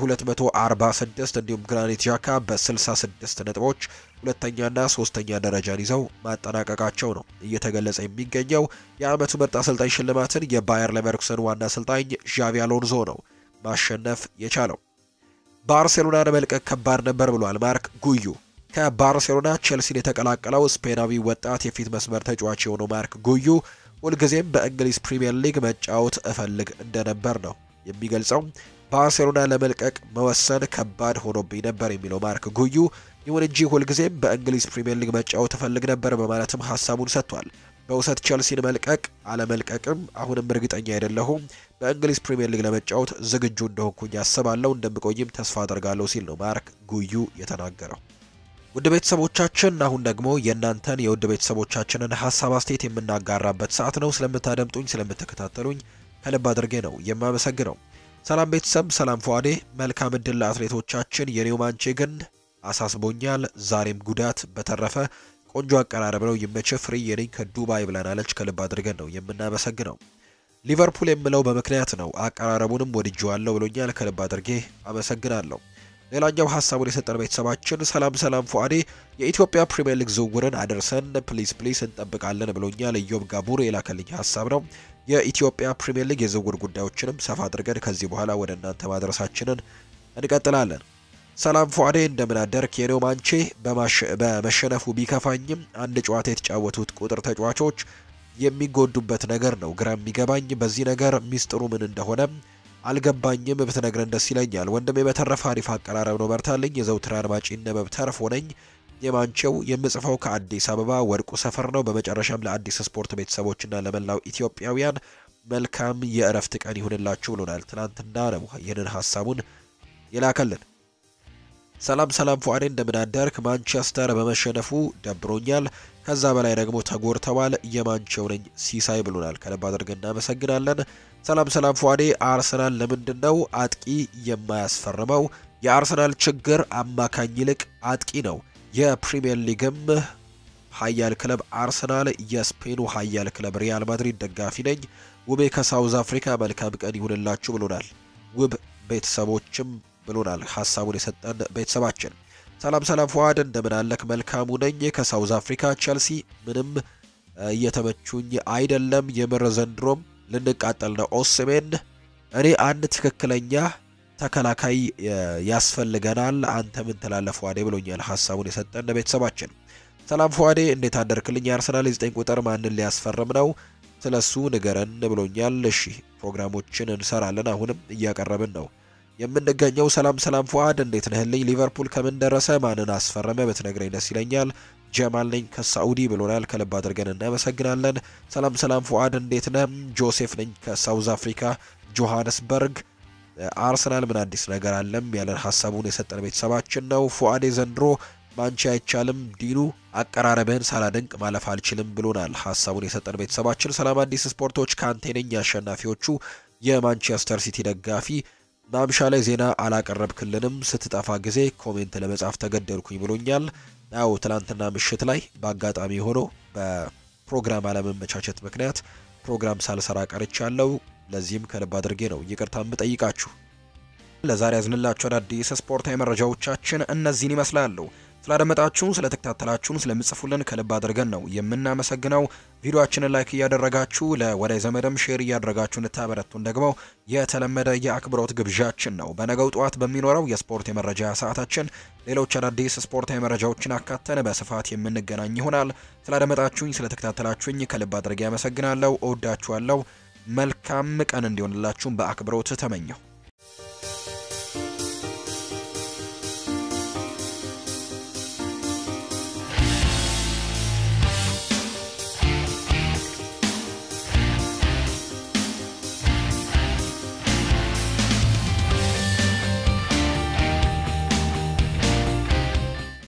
በ246 እንዲሁም ግራኒት ዣካ በ66 ነጥቦች ሁለተኛና ሶስተኛ ደረጃን ይዘው ማጠናቀቃቸው ነው እየተገለጸ የሚገኘው። የዓመቱ ምርጥ አሰልጣኝ ሽልማትን የባየር ሌቨርኩሰን ዋና አሰልጣኝ ዣቪ አሎንዞ ነው ማሸነፍ የቻለው። ባርሴሎናን መልቀቅ ከባድ ነበር ብሏል ማርክ ጉዩ። ከባርሴሎና ቼልሲን የተቀላቀለው ስፔናዊ ወጣት የፊት መስመር ተጫዋች የሆነው ማርክ ጉዩ ሁልጊዜም በእንግሊዝ ፕሪምየር ሊግ መጫወት እፈልግ እንደነበር ነው የሚገልጸው። ባርሴሎና ለመልቀቅ መወሰን ከባድ ሆኖብኝ ነበር የሚለው ማርክ ጉዩ፣ ይሁን እንጂ ሁልጊዜም በእንግሊዝ ፕሪምየር ሊግ መጫወት እፈልግ ነበር በማለትም ሀሳቡን ሰጥቷል። በውሰት ቼልሲን መልቀቅ አለመልቀቅም አሁንም እርግጠኛ አይደለሁም። በእንግሊዝ ፕሪምየር ሊግ ለመጫወት ዝግጁ እንደሆንኩኝ አስባለሁ፣ እንደምቆይም ተስፋ አደርጋለሁ ሲል ነው ማርክ ጉዩ የተናገረው። ውድ ቤተሰቦቻችን አሁን ደግሞ የእናንተን የውድ ቤተሰቦቻችንን ሀሳብ አስተያየት የምናጋራበት ሰዓት ነው። ስለምታደምጡኝ ስለምትከታተሉኝ ከልብ አድርጌ ነው የማመሰግነው። ሰላም ቤተሰብ፣ ሰላም ፏዴ፣ መልካም እድል ለአትሌቶቻችን። የኔው ማንቼ ግን አሳስቦኛል፣ ዛሬም ጉዳት። በተረፈ ቆንጆ አቀራረብ ነው፣ ይመች። ፍሪ የኔኝ ከዱባይ ብለናለች። ከልብ አድርገን ነው የምናመሰግነው። ሊቨርፑል የምለው በምክንያት ነው፣ አቀራረቡንም ወድጄዋለሁ ብሎኛል። ከልብ አድርጌ አመሰግናለሁ። ሌላኛው ሀሳቡን የሰጠን ቤተሰባችን ሰላም ሰላም ፉአዴ የኢትዮጵያ ፕሪምየር ሊግ ዝውውርን አደርሰን ፕሊስ ፕሊስ እንጠብቃለን ብሎኛል። ኢዮብ ጋቡር የላከልኝ ሀሳብ ነው። የኢትዮጵያ ፕሪምየር ሊግ የዝውውር ጉዳዮችንም ሰፋ አድርገን ከዚህ በኋላ ወደ እናንተ ማድረሳችንን እንቀጥላለን። ሰላም ፉአዴ እንደምን አደርክ? የኔው ማንቼ በመሸነፉ ቢከፋኝም አንድ ጨዋታ የተጫወቱት ቁጥር ተጫዋቾች የሚጎዱበት ነገር ነው ግራ የሚገባኝ። በዚህ ነገር ሚስጥሩ ምን እንደሆነ አልገባኝም። ብትነግረን ደስ ይለኛል ወንድሜ። በተረፈ አሪፍ አቀራረብ ነው፣ በርታልኝ። የዘውትር አድማጭ ነበብ ተርፎ ነኝ የማንቸው የምጽፈው ከአዲስ አበባ ወርቁ ሰፈር ነው። በመጨረሻም ለአዲስ ስፖርት ቤተሰቦችና ለመላው ኢትዮጵያውያን መልካም የእረፍት ቀን ይሁንላችሁ ብሎናል። ትናንትና ነው ይህንን ሀሳቡን የላከልን። ሰላም ሰላም ፉአዴ እንደምን አደርክ? ማንቸስተር በመሸነፉ ደብሮኛል። ከዛ በላይ ደግሞ ተጎድተዋል። የማንቸው ነኝ ሲሳይ ብሎናል። ከልብ አድርገን እናመሰግናለን። ሰላም ሰላም ፉአዴ አርሰናል ለምንድን ነው አጥቂ የማያስፈርመው? የአርሰናል ችግር አማካኝ ይልቅ አጥቂ ነው። የፕሪሚየር ሊግም ሀያል ክለብ አርሰናል፣ የስፔኑ ሀያል ክለብ ሪያል ማድሪድ ደጋፊ ነኝ። ውቤ ከሳውዝ አፍሪካ መልካም ቀን ይሁንላችሁ ብሎናል። ውብ ቤተሰቦችም ብሎናል ሀሳቡን የሰጠን ቤተሰባችን። ሰላም ሰላም ፉአድ እንደምን አለክ? መልካሙ ነኝ ከሳውዝ አፍሪካ። ቸልሲ ምንም እየተመቹኝ አይደለም። የምር ዘንድሮም ልንቃጠል ነው። ኦስሜን እኔ አንድ ትክክለኛ ተከላካይ ያስፈልገናል። አንተ ምን ትላለህ ፉአዴ ብሎኛል ሀሳቡን የሰጠን ቤተሰባችን። ሰላም ፉአዴ እንዴት አደርክልኝ? የአርሰናል የዘጠኝ ቁጥር ማንን ሊያስፈርም ነው? ስለሱ ንገረን ብሎኛል። እሺ ፕሮግራሞችን እንሰራለን። አሁንም እያቀረብን ነው የምንገኘው። ሰላም ሰላም ፉአድ እንዴት ነህልኝ? ሊቨርፑል ከምን ደረሰ? ማንን አስፈረመ? ብትነግረኝ ደስ ይለኛል። ጀማል ነኝ ከሳኡዲ ብሎናል። ከልብ አድርገን እናመሰግናለን። ሰላም ሰላም ፉአድ እንዴት ነህ? ጆሴፍ ነኝ ከሳውዝ አፍሪካ ጆሃንስበርግ። አርሰናል ምን አዲስ ነገር አለም ያለን ሀሳቡን የሰጠን ቤተሰባችን ነው። ፉአዴ ዘንድሮ ማንቺ አይቻልም ዲኑ አቀራረብህን ሳላደንቅ ማለፍ አልችልም ብሎናል ሀሳቡን የሰጠን ቤተሰባችን። ሰላም አዲስ ስፖርቶች ከአንቴ ነኝ የአሸናፊዎቹ የማንቸስተር ሲቲ ደጋፊ ማምሻ ላይ ዜና አላቀረብክልንም ስትጠፋ ጊዜ ኮሜንት ለመጻፍ ተገደልኩኝ ብሎኛል። ያው ትላንትና ምሽት ላይ በአጋጣሚ ሆኖ በፕሮግራም አለመመቻቸት ምክንያት ፕሮግራም ሳልሰራ ቀርቻለሁ። ለዚህም ከልብ አድርጌ ነው ይቅርታ የምጠይቃችሁ። ለዛሬ ያዝንላችሁ አዳዲስ ስፖርታዊ መረጃዎቻችን እነዚህን ይመስላሉ። ስላደመጣችሁን፣ ስለተከታተላችሁን፣ ስለምጽፉልን ከልብ አድርገን ነው የምናመሰግነው። ቪዲዮአችንን ላይክ እያደረጋችሁ ለወዳጅ ዘመድም ሼር እያደረጋችሁ እንታበረቱን ደግሞ የተለመደ የአክብሮት ግብዣችን ነው። በነገው ጠዋት በሚኖረው የስፖርት የመረጃ ሰዓታችን ሌሎች አዳዲስ ስፖርታዊ መረጃዎችን አካተን በስፋት የምንገናኝ ይሆናል። ስላደመጣችሁኝ፣ ስለተከታተላችሁኝ ከልብ አድርጌ ያመሰግናለሁ። እወዳችኋለሁ። መልካም ቀን እንዲሆንላችሁም በአክብሮት ተመኘሁ።